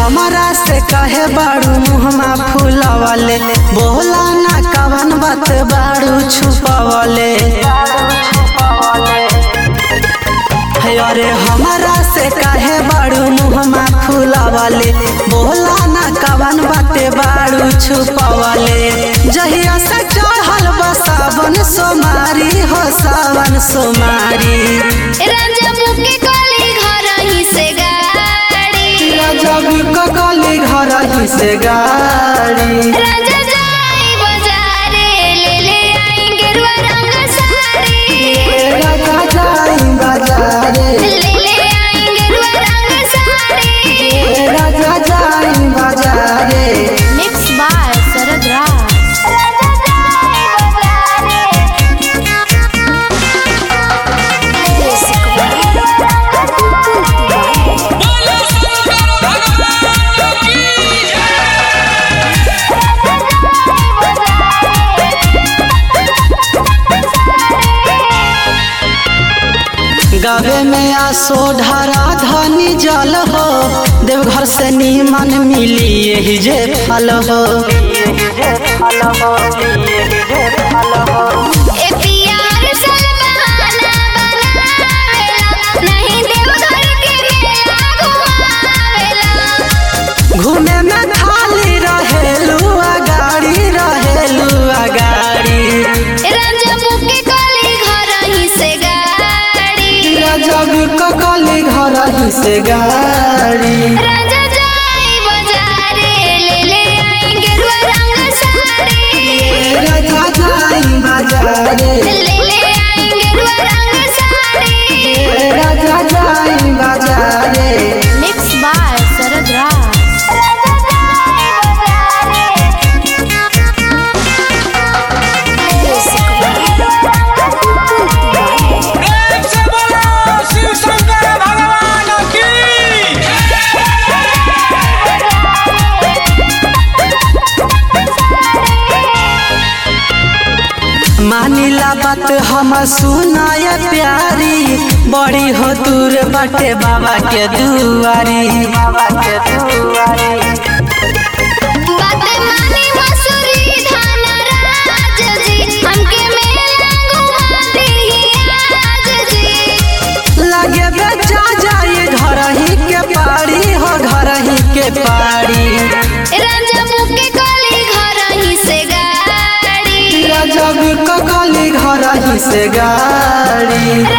हमारा से कहे बाड़ू मुहमा फूलवले बोला ना कवन बात बाड़ू छुपवले हे अरे हमारा से कहे बाड़ू मुहमा फूलवले बोला ना कवन बाते बाड़ू छुपवले जहिया से चढ़ल बा सावन सोमारी हो सावन सोमारी राजा मुके कली घर ही से गाड़ी जब ककली घर ही से गाड़ी राजा जाई बाजारे ले ले आई गेरुआ रंग साड़ी राजा जाई बाजारे ले ले आई गेरुआ रंग साड़ी राजा जाई बाजारे मिक्स बाय शरद राज राजा जाई बाजारे बोलो शंकर भगवान की गावे में आसो ढारा धनी जल हो देवघर से नीमन मिली यही जे फल हो ए प्यार सल बहाना बनावेला नहीं देवघर के मेला घुमावेला घूमे में खाली रहेलू गाड़ी रहेलू गाड़ी राजा मुके कली घर ही से गाड़ी जब ककली घर ही से गाड़ी राजा जाई बाजारे ले ले आई गेरुआ रंग साड़ी राजा जाई बाजारे ले ले आई गेरुआ रंग साड़ी राजा जाई बाजारे मिक्स बाय शरद राज राजा जाई बाजारे प्रेम से बोलो शिव शंकर भगवान की मानिला बात हम सुनाय प्यारी बड़ी हो दूर बाटे बाबा के दुआरी बाबा के दुआरी बात मानी मसूरी धान राज जी हमके मेला घुमा दी आज जी लगे बेचा जाए घर ही के पारी हो घर ही के पारी राजा मुके कली घर ही से गाड़ी जब ककली घर ही से गाड़ी